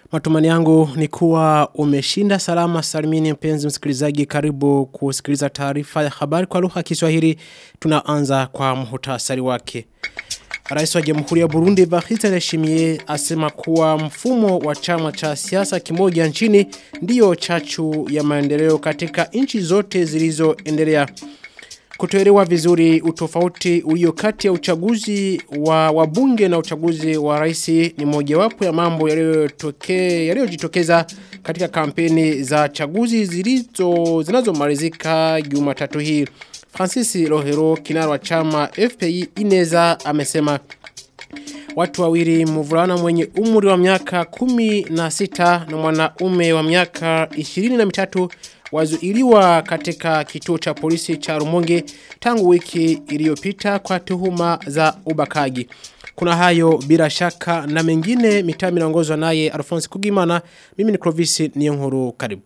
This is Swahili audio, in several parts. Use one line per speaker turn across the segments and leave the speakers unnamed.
Matumani yangu ni kuwa umeshinda salama salimini mpenzi msikilizaji karibu kusikiliza taarifa ya habari kwa lugha ya Kiswahili tunaanza kwa muhtasari wake. Rais wa Jamhuri ya Burundi Evariste Ndayishimiye asema kuwa mfumo wa chama cha siasa kimoja nchini ndiyo chachu ya maendeleo katika nchi zote zilizoendelea. Kutoelewa vizuri utofauti ulio kati ya uchaguzi wa wabunge na uchaguzi wa rais ni mojawapo ya mambo yaliyotokea yaliyojitokeza katika kampeni za chaguzi zilizo zinazomalizika Jumatatu hii. Francis Rohero kinara wa chama FPI Ineza amesema Watu wawili mvulana mwenye umri wa miaka kumi na sita na mwanaume wa miaka ishirini na mitatu wazuiliwa katika kituo cha polisi cha Rumonge tangu wiki iliyopita kwa tuhuma za ubakaji. Kuna hayo bila shaka na mengine mitaa inaongozwa naye Alphonse Kugimana mimi ni Clovis Niyonkuru karibu.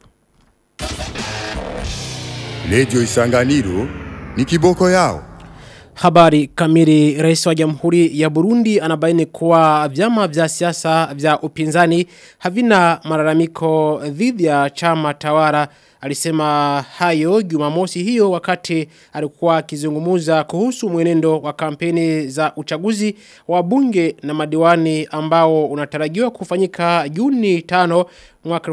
Radio Isanganiro ni kiboko yao.
Habari kamili rais wa jamhuri ya Burundi anabaini kuwa vyama vya siasa vya upinzani havina malalamiko dhidi ya chama tawala alisema hayo jumamosi hiyo wakati alikuwa akizungumuza kuhusu mwenendo wa kampeni za uchaguzi wa bunge na madiwani ambao unatarajiwa kufanyika Juni 5 mwaka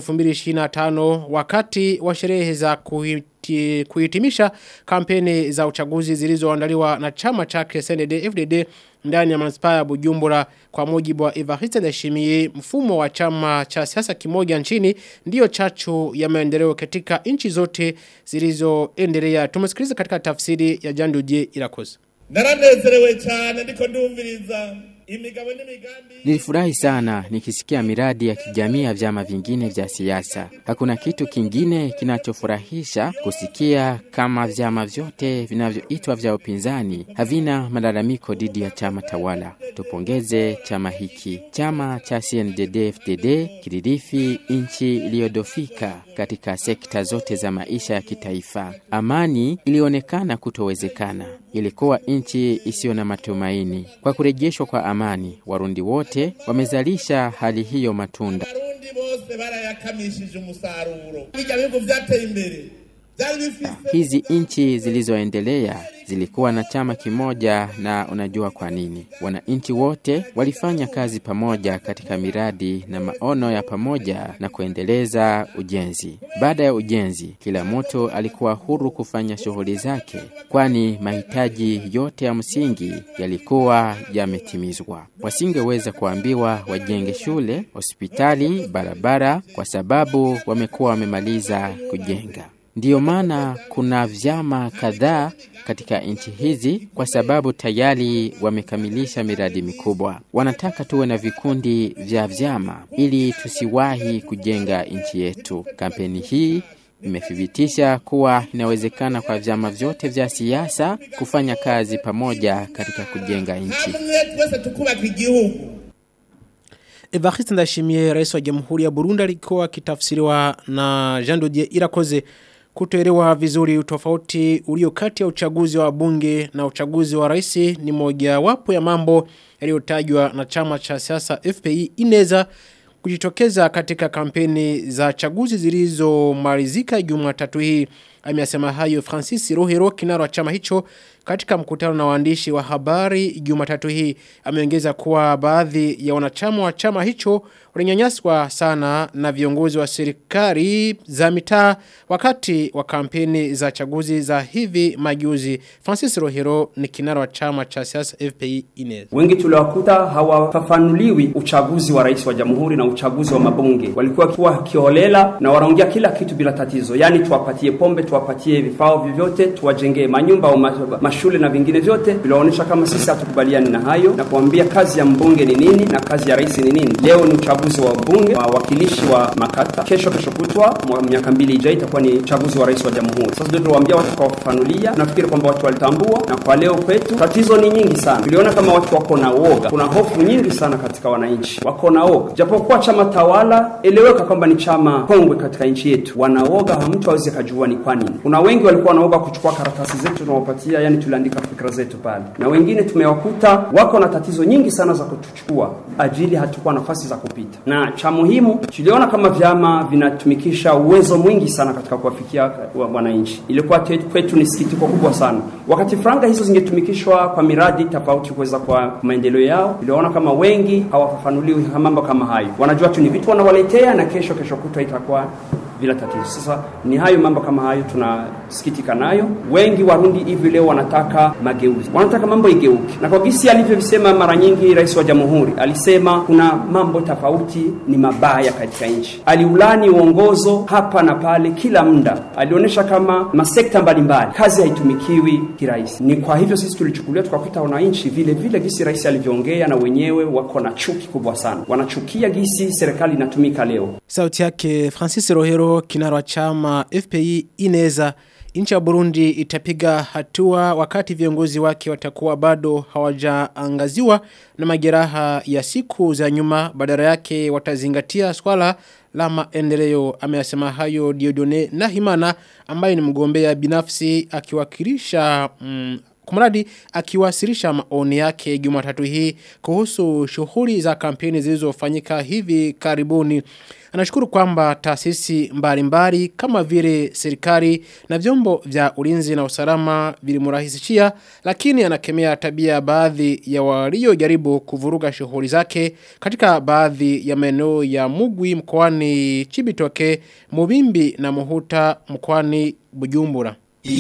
2025 wakati wa sherehe za kuhiti, kuhitimisha kampeni za uchaguzi zilizoandaliwa na chama chake CNDD FDD ndani ya manispaa ya Bujumbura kwa mujibu wa Evariste Ndayishimiye mfumo wa chama cha siasa kimoja nchini ndiyo chachu ya maendeleo katika nchi zote zilizoendelea tumesikiliza katika tafsiri ya Janduje Irakoze
Naranezerewe cyane ndiko ndumviriza imigabo n'imigambi
Nilifurahi sana nikisikia miradi ya kijamii ya vyama vingine vya siasa. Hakuna kitu kingine kinachofurahisha kusikia kama vyama vyote vinavyoitwa vya upinzani havina malalamiko dhidi ya chama tawala. Tupongeze chama hiki. Chama cha CNDD-FDD kilirithi nchi iliyodofika katika sekta zote za maisha ya kitaifa. Amani ilionekana kutowezekana. Ilikuwa nchi isiyo na matumaini. Kwa kurejeshwa kwa amani, Warundi wote wamezalisha hali hiyo matunda.
abarundi bose barayakamishije umusaruro bijya bihugu vyateye imbere byari bifise
Hizi nchi zilizoendelea zilikuwa na chama kimoja, na unajua kwa nini? Wananchi wote walifanya kazi pamoja katika miradi na maono ya pamoja na kuendeleza ujenzi. Baada ya ujenzi, kila mtu alikuwa huru kufanya shughuli zake, kwani mahitaji yote ya msingi yalikuwa yametimizwa. Wasingeweza kuambiwa wajenge shule, hospitali, barabara kwa sababu wamekuwa wamemaliza kujenga. Ndiyo maana kuna vyama kadhaa katika nchi hizi kwa sababu tayari wamekamilisha miradi mikubwa. Wanataka tuwe na vikundi vya vyama ili tusiwahi kujenga nchi yetu. Kampeni hii imethibitisha kuwa inawezekana kwa vyama vyote vya siasa kufanya kazi pamoja katika kujenga nchi.
hamwe twese tukubaka igihugu
Evariste Ndayishimiye rais wa Jamhuri ya Burundi alikuwa akitafsiriwa na Jean Dodier Irakoze kutoelewa vizuri utofauti ulio kati ya uchaguzi wa bunge na uchaguzi wa rais ni moja wapo ya mambo yaliyotajwa na chama cha siasa FPI ineza kujitokeza katika kampeni za chaguzi zilizomalizika Jumatatu hii amesema hayo Francis Rohero kinara wa chama hicho katika mkutano na waandishi wa habari Jumatatu hii ameongeza kuwa baadhi ya wanachama wa chama hicho walinyanyaswa sana na viongozi wa serikali za mitaa wakati wa kampeni za chaguzi za hivi majuzi Francis Rohero ni kinara wa chama cha siasa FPI Inez
Wengi tuliwakuta hawafafanuliwi uchaguzi wa rais wa jamhuri na uchaguzi wa mabunge. Walikuwa kiwa kiholela na wanaongea kila kitu bila tatizo, yaani tuwapatie pombe, tuwapatie vifao vyovyote, tuwajengee manyumba au ma- mashule na vingine vyote. Viliwaonyesha kama sisi hatukubaliani na hayo na kuambia kazi ya mbunge ni nini na kazi ya rais ni nini. Leo ni uchaguzi wa bunge, wawakilishi wa makata. Kesho kesho kutwa, mwa- miaka mbili ijayo itakuwa ni uchaguzi wa rais wa jamhuri. Sasa ndio tuwaambia watu kwa kufafanulia, nafikiri kwamba watu walitambua, na kwa leo kwetu tatizo ni nyingi sana. Tuliona kama watu wako na woga, kuna hofu nyingi sana katika wananchi, wako na woga, japokuwa chama tawala eleweka kwamba ni chama kongwe katika nchi yetu, wanaoga, mtu hawezi akajua ni kwa wanaamini. Kuna wengi walikuwa wanaoga kuchukua karatasi zetu tunawapatia, yani tuliandika fikra zetu pale, na wengine tumewakuta wako na tatizo nyingi sana za kutuchukua ajili hatukuwa nafasi za kupita. Na cha muhimu tuliona kama vyama vinatumikisha uwezo mwingi sana katika kuwafikia wananchi. Ilikuwa kwetu ni sikitiko kubwa sana. Wakati franga hizo zingetumikishwa kwa miradi tofauti kuweza kwa maendeleo yao, tuliona kama wengi hawafafanuliwi mambo kama hayo, wanajua tu ni vitu wanawaletea na kesho kesho kutwa itakuwa bila tatizo. Sasa ni hayo mambo kama hayo tunasikitika nayo. Wengi Warundi hivi leo wanataka mageuzi, wanataka mambo igeuke, na kwa gisi alivyovisema mara nyingi Rais wa Jamhuri alisema kuna mambo tofauti ni mabaya katika nchi. Aliulani uongozo hapa na pale, kila muda alionyesha kama masekta mbalimbali kazi haitumikiwi kirahisi. Ni kwa hivyo sisi tulichukulia tukakuta wananchi vile vile gisi rais alivyoongea, na wenyewe wako na chuki kubwa sana, wanachukia gisi serikali inatumika leo.
Sauti yake Francis Rohero kinara wa chama FPI ineza nchi ya Burundi itapiga hatua wakati viongozi wake watakuwa bado hawajaangaziwa na majeraha ya siku za nyuma badala yake watazingatia swala la maendeleo ameyasema hayo Diodone Nahimana ambaye ni mgombea binafsi akiwakilisha mm, kumradi akiwasilisha maoni yake Jumatatu hii kuhusu shughuli za kampeni zilizofanyika hivi karibuni. Anashukuru kwamba taasisi mbalimbali kama vile serikali na vyombo vya ulinzi na usalama vilimurahisishia lakini anakemea tabia baadhi ya waliojaribu kuvuruga shughuli zake katika baadhi ya maeneo ya Mugwi mkoani Chibitoke, Mubimbi na Muhuta mkoani Bujumbura.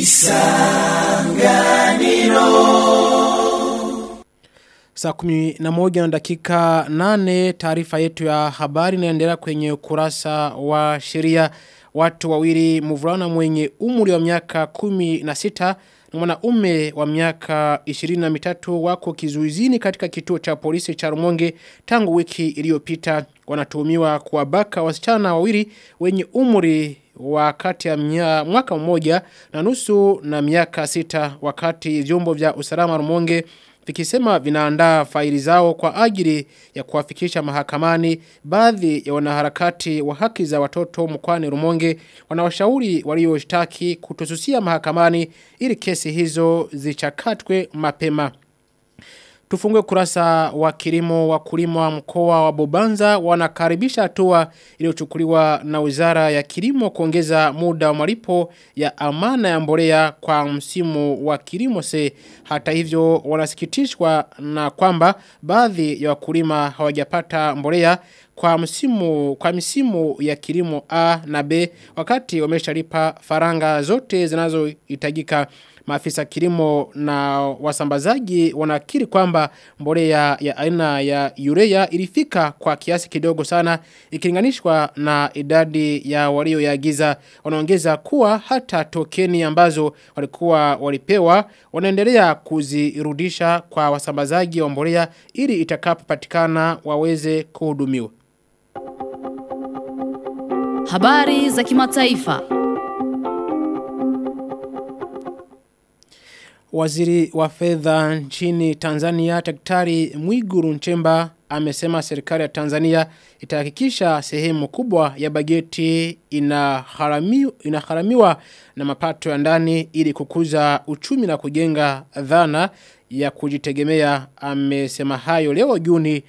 Saa kumi na moja na dakika nane taarifa yetu ya habari inaendelea kwenye ukurasa wa sheria watu wawili mvulana mwenye umri wa miaka kumi na sita na mwanaume wa miaka 23 wako kizuizini katika kituo cha polisi cha Rumonge tangu wiki iliyopita wanatuhumiwa kuwabaka wasichana wawili wenye umri wa kati ya mnya, mwaka mmoja na nusu na miaka sita wakati vyombo vya usalama Rumonge vikisema vinaandaa faili zao kwa ajili ya kuwafikisha mahakamani baadhi ya wanaharakati wa haki za watoto mkwani Rumonge wanawashauri walioshtaki kutosusia mahakamani ili kesi hizo zichakatwe mapema Tufungue kurasa wa kilimo wakulima wa mkoa wa Bobanza wanakaribisha hatua iliyochukuliwa na Wizara ya Kilimo kuongeza muda wa malipo ya amana ya mbolea kwa msimu wa kilimo se hata hivyo wanasikitishwa na kwamba baadhi ya wakulima hawajapata mbolea kwa msimu kwa misimu ya kilimo A na B wakati wameshalipa faranga zote zinazohitajika Maafisa kilimo na wasambazaji wanakiri kwamba mbolea ya aina ya urea ilifika kwa kiasi kidogo sana ikilinganishwa na idadi ya walioyaagiza wanaongeza kuwa hata tokeni ambazo walikuwa walipewa wanaendelea kuzirudisha kwa wasambazaji wa mbolea ili itakapopatikana waweze kuhudumiwa.
Habari za kimataifa.
Waziri wa fedha nchini Tanzania Daktari Mwiguru Nchemba amesema serikali ya Tanzania itahakikisha sehemu kubwa ya bajeti inaharamiwa, inaharamiwa na mapato ya ndani ili kukuza uchumi na kujenga dhana ya kujitegemea amesema hayo leo Juni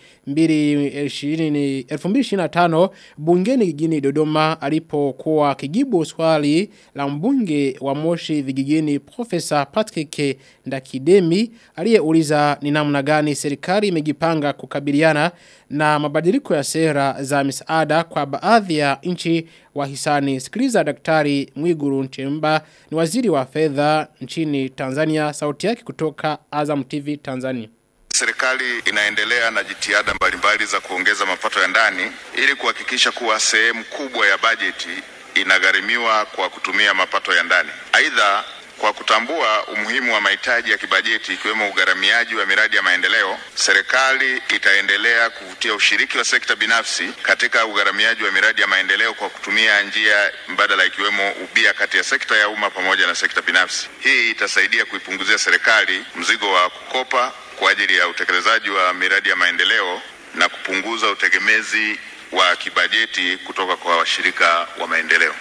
2025 bungeni jijini Dodoma alipokuwa kijibu swali la mbunge wa Moshi vijijini Profesa Patrick Ndakidemi aliyeuliza ni namna gani serikali imejipanga kukabiliana na mabadiliko ya sera za misaada kwa baadhi ya nchi wahisani. Sikiliza daktari Mwiguru Nchemba ni waziri wa fedha nchini Tanzania sauti yake kutoka Azam TV Tanzania.
Serikali inaendelea na jitihada mbalimbali za kuongeza mapato ya ndani ili kuhakikisha kuwa sehemu kubwa ya bajeti inagharimiwa kwa kutumia mapato ya ndani. Aidha, kwa kutambua umuhimu wa mahitaji ya kibajeti ikiwemo ugharamiaji wa miradi ya maendeleo, serikali itaendelea kuvutia ushiriki wa sekta binafsi katika ugharamiaji wa miradi ya maendeleo kwa kutumia njia mbadala ikiwemo ubia kati ya sekta ya umma pamoja na sekta binafsi. Hii itasaidia kuipunguzia serikali mzigo wa kukopa kwa ajili ya utekelezaji wa miradi ya maendeleo na kupunguza utegemezi wa kibajeti kutoka kwa washirika wa maendeleo.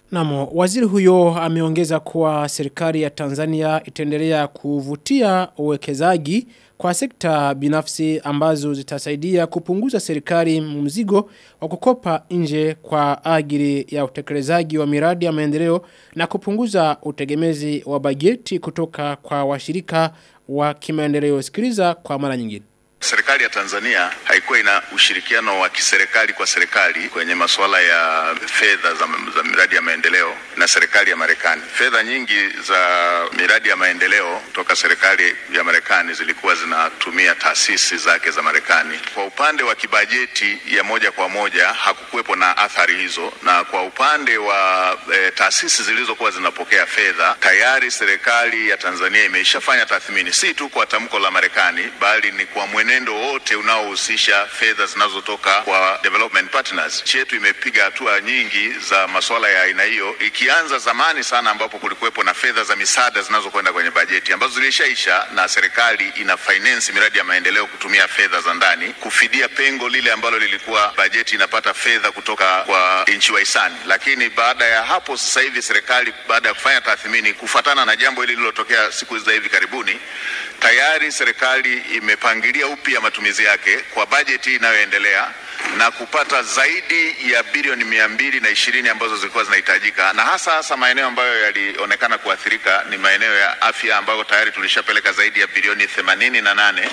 Namo, waziri huyo ameongeza kuwa serikali ya Tanzania itaendelea kuvutia uwekezaji kwa sekta binafsi ambazo zitasaidia kupunguza serikali mzigo wa kukopa nje kwa ajili ya utekelezaji wa miradi ya maendeleo na kupunguza utegemezi wa bajeti kutoka kwa washirika wa kimaendeleo. Sikiliza kwa mara nyingine.
Serikali ya Tanzania haikuwa ina ushirikiano wa kiserikali kwa serikali kwenye masuala ya fedha za, za miradi ya maendeleo na serikali ya Marekani. Fedha nyingi za miradi ya maendeleo kutoka serikali ya Marekani zilikuwa zinatumia taasisi zake za Marekani. Kwa upande wa kibajeti ya moja kwa moja hakukuwepo na athari hizo, na kwa upande wa e, taasisi zilizokuwa zinapokea fedha tayari serikali ya Tanzania imeshafanya tathmini, si tu kwa tamko la Marekani, bali ni kwa mwenendo wote unaohusisha fedha zinazotoka kwa development partners. Nchi yetu imepiga hatua nyingi za masuala ya aina hiyo, ikianza zamani sana ambapo kulikuwepo na fedha za misaada zinazokwenda kwenye bajeti ambazo zilishaisha, na serikali ina finance miradi ya maendeleo kutumia fedha za ndani kufidia pengo lile ambalo lilikuwa bajeti inapata fedha kutoka kwa nchi wahisani. Lakini baada ya hapo, sasa hivi serikali baada ya kufanya tathmini kufuatana na jambo hili lililotokea siku za hivi karibuni tayari serikali imepangilia upya matumizi yake kwa bajeti inayoendelea na kupata zaidi ya bilioni mia mbili na ishirini ambazo zilikuwa zinahitajika, na hasa hasa maeneo ambayo yalionekana kuathirika ni maeneo ya afya ambayo tayari tulishapeleka zaidi ya bilioni themanini na nane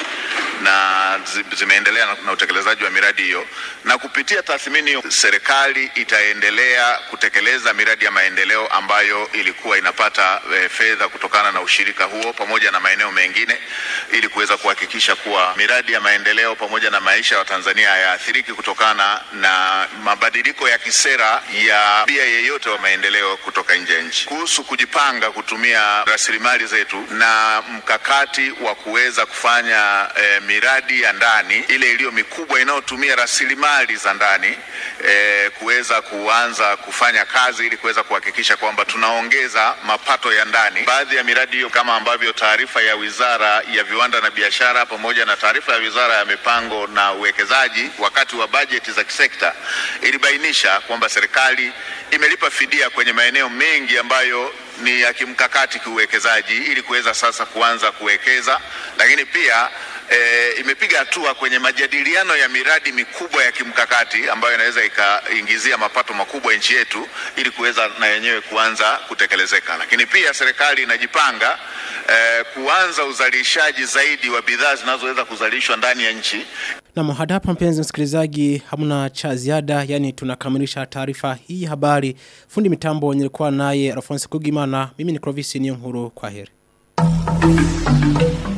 na zimeendelea na, na utekelezaji wa miradi hiyo, na kupitia tathmini hiyo serikali itaendelea kutekeleza miradi ya maendeleo ambayo ilikuwa inapata e, fedha kutokana na ushirika huo pamoja na maeneo mengine ili kuweza kuhakikisha kuwa miradi ya maendeleo pamoja na maisha ya Watanzania hayaathiriki kutokana na mabadiliko ya kisera ya bia yeyote wa maendeleo kutoka nje ya nchi. Kuhusu kujipanga kutumia rasilimali zetu na mkakati wa kuweza kufanya e, miradi ya ndani ile iliyo mikubwa inayotumia rasilimali za ndani e, kuweza kuanza kufanya kazi ili kuweza kuhakikisha kwamba tunaongeza mapato ya ndani. Baadhi ya miradi hiyo kama ambavyo taarifa ya Wizara ya Viwanda na Biashara pamoja na taarifa ya Wizara ya Mipango na Uwekezaji wakati wa bajeti za kisekta ilibainisha kwamba serikali imelipa fidia kwenye maeneo mengi ambayo ni ya kimkakati kiuwekezaji ili kuweza sasa kuanza kuwekeza, lakini pia e, imepiga hatua kwenye majadiliano ya miradi mikubwa ya kimkakati ambayo inaweza ikaingizia mapato makubwa nchi yetu ili kuweza na yenyewe kuanza kutekelezeka. Lakini pia serikali inajipanga e, kuanza uzalishaji zaidi wa bidhaa zinazoweza kuzalishwa ndani ya nchi.
Na hadi hapa mpenzi msikilizaji hamna cha ziada yani tunakamilisha taarifa hii habari. Fundi mitambo nilikuwa naye Alphonse Kugimana. Mimi ni Clovis Niyonkuru kwa heri.